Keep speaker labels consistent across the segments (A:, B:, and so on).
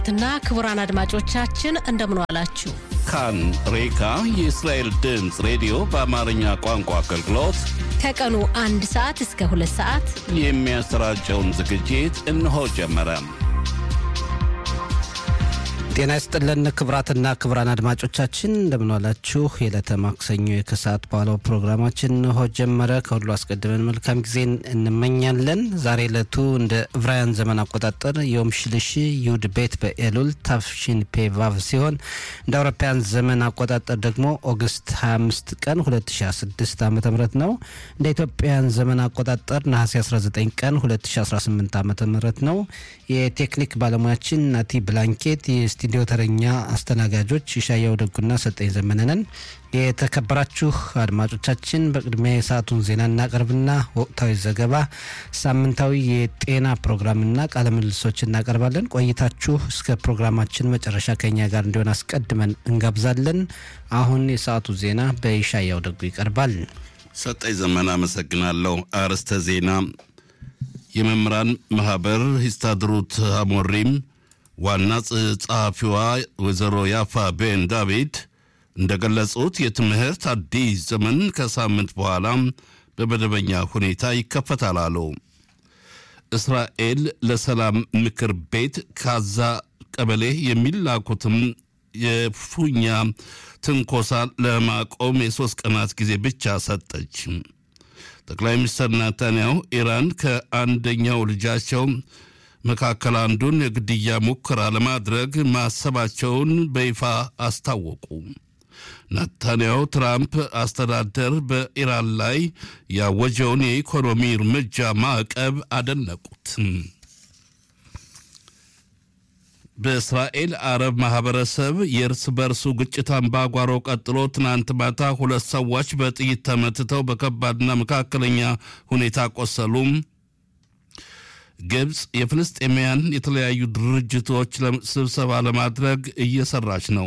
A: ትና ክቡራን አድማጮቻችን እንደምን ዋላችሁ።
B: ካን ሬካ የእስራኤል ድምፅ ሬዲዮ በአማርኛ ቋንቋ አገልግሎት
A: ከቀኑ አንድ ሰዓት እስከ ሁለት ሰዓት
B: የሚያሰራጨውን ዝግጅት እነሆ ጀመረ።
C: ጤና ይስጥልን ክብራትና ክብራን አድማጮቻችን እንደምንዋላችሁ። የዕለተ ማክሰኞ የከሰዓት በኋላው ፕሮግራማችን እንሆ ጀመረ። ከሁሉ አስቀድመን መልካም ጊዜን እንመኛለን። ዛሬ ዕለቱ እንደ ዕብራውያን ዘመን አቆጣጠር ዮም ሽልሽ ዩድ ቤት በኤሉል ታፍሺን ፔቫቭ ሲሆን እንደ አውሮፓውያን ዘመን አቆጣጠር ደግሞ ኦገስት 25 ቀን 2016 ዓ ም ነው። እንደ ኢትዮጵያውያን ዘመን አቆጣጠር ነሐሴ 19 ቀን 2018 ዓ ም ነው። የቴክኒክ ባለሙያችን ናቲ ብላንኬት ስቱዲዮ ተረኛ አስተናጋጆች ይሻያው ደጉና ሰጠኝ ዘመነነን። የተከበራችሁ አድማጮቻችን በቅድሚያ የሰዓቱን ዜና እናቀርብና ወቅታዊ ዘገባ፣ ሳምንታዊ የጤና ፕሮግራምና ቃለ ምልልሶች እናቀርባለን። ቆይታችሁ እስከ ፕሮግራማችን መጨረሻ ከኛ ጋር እንዲሆን አስቀድመን እንጋብዛለን። አሁን የሰዓቱ ዜና በይሻያው ደጉ ይቀርባል።
B: ሰጠኝ ዘመን አመሰግናለሁ። አርዕስተ ዜና የመምህራን ማህበር ሂስታድሩት አሞሪም ዋና ጸሐፊዋ ወይዘሮ ያፋ ቤን ዳቪድ እንደገለጹት የትምህርት አዲስ ዘመን ከሳምንት በኋላ በመደበኛ ሁኔታ ይከፈታል አሉ። እስራኤል ለሰላም ምክር ቤት ካዛ ቀበሌ የሚላኩትም የፉኛ ትንኮሳ ለማቆም የሦስት ቀናት ጊዜ ብቻ ሰጠች። ጠቅላይ ሚኒስትር ናታንያሁ ኢራን ከአንደኛው ልጃቸው መካከል አንዱን የግድያ ሙከራ ለማድረግ ማሰባቸውን በይፋ አስታወቁ። ናታንያሁ ትራምፕ አስተዳደር በኢራን ላይ ያወጀውን የኢኮኖሚ እርምጃ ማዕቀብ አደነቁት። በእስራኤል አረብ ማህበረሰብ የእርስ በርሱ ግጭት አምባጓሮ ቀጥሎ ትናንት ማታ ሁለት ሰዎች በጥይት ተመትተው በከባድና መካከለኛ ሁኔታ ቆሰሉም። ግብፅ የፍልስጤማውያን የተለያዩ ድርጅቶች ስብሰባ ለማድረግ እየሰራች ነው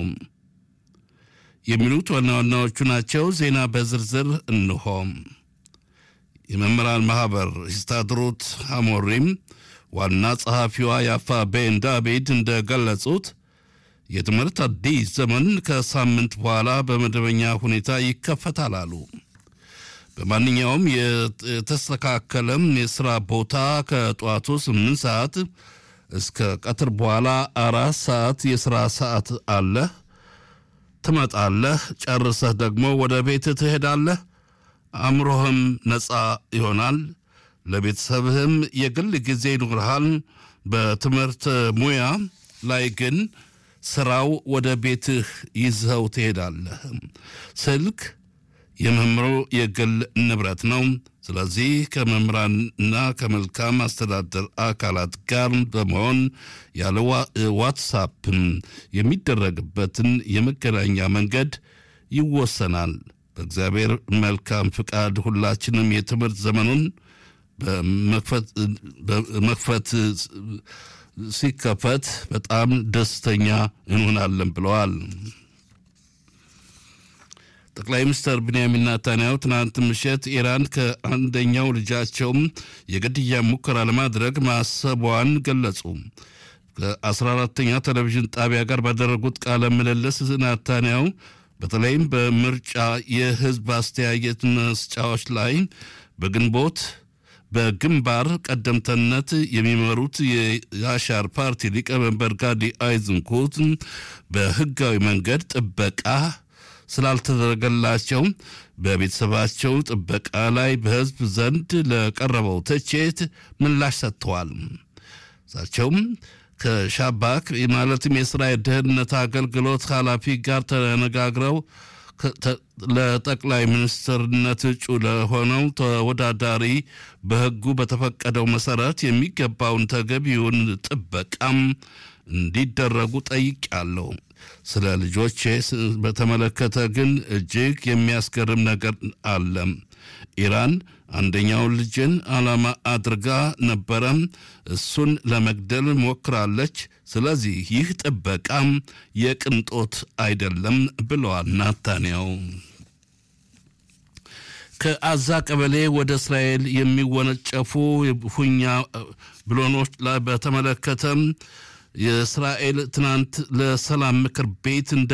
B: የሚሉት ዋና ዋናዎቹ ናቸው። ዜና በዝርዝር እንሆ። የመምህራን ማህበር ሂስታድሩት አሞሪም ዋና ጸሐፊዋ ያፋ ቤን ዳቪድ እንደገለጹት የትምህርት አዲስ ዘመን ከሳምንት በኋላ በመደበኛ ሁኔታ ይከፈታል አሉ። በማንኛውም የተስተካከለም የስራ ቦታ ከጠዋቱ ስምንት ሰዓት እስከ ቀትር በኋላ አራት ሰዓት የስራ ሰዓት አለህ። ትመጣለህ፣ ጨርሰህ ደግሞ ወደ ቤት ትሄዳለህ። አእምሮህም ነፃ ይሆናል። ለቤተሰብህም የግል ጊዜ ይኖርሃል። በትምህርት ሙያ ላይ ግን ስራው ወደ ቤትህ ይዘው ትሄዳለህ። ስልክ የመምህሩ የግል ንብረት ነው። ስለዚህ ከመምህራንና ከመልካም አስተዳደር አካላት ጋር በመሆን ያለ ዋትሳፕ የሚደረግበትን የመገናኛ መንገድ ይወሰናል። በእግዚአብሔር መልካም ፍቃድ ሁላችንም የትምህርት ዘመኑን በመክፈት ሲከፈት በጣም ደስተኛ እንሆናለን ብለዋል። ጠቅላይ ሚኒስትር ብንያሚን ናታንያሁ ትናንት ምሽት ኢራን ከአንደኛው ልጃቸውም የግድያ ሙከራ ለማድረግ ማሰቧን ገለጹ። ከ14ተኛ ቴሌቪዥን ጣቢያ ጋር ባደረጉት ቃለ ምልልስ ናታንያሁ በተለይም በምርጫ የህዝብ አስተያየት መስጫዎች ላይ በግንቦት በግንባር ቀደምተነት የሚመሩት የያሻር ፓርቲ ሊቀመንበር ጋዲ አይዝንኩት በህጋዊ መንገድ ጥበቃ ስላልተደረገላቸው በቤተሰባቸው ጥበቃ ላይ በህዝብ ዘንድ ለቀረበው ትችት ምላሽ ሰጥተዋል። እሳቸውም ከሻባክ ማለትም የእስራኤል ደህንነት አገልግሎት ኃላፊ ጋር ተነጋግረው ለጠቅላይ ሚኒስትርነት እጩ ለሆነው ተወዳዳሪ በህጉ በተፈቀደው መሰረት የሚገባውን ተገቢውን ጥበቃም እንዲደረጉ ጠይቄያለሁ። ስለ ልጆቼ በተመለከተ ግን እጅግ የሚያስገርም ነገር አለ። ኢራን አንደኛውን ልጅን ዓላማ አድርጋ ነበረ። እሱን ለመግደል ሞክራለች። ስለዚህ ይህ ጥበቃም የቅንጦት አይደለም ብለዋል ናታንያው። ከአዛ ቀበሌ ወደ እስራኤል የሚወነጨፉ ሁኛ ብሎኖች ላይ በተመለከተም የእስራኤል ትናንት ለሰላም ምክር ቤት እንደ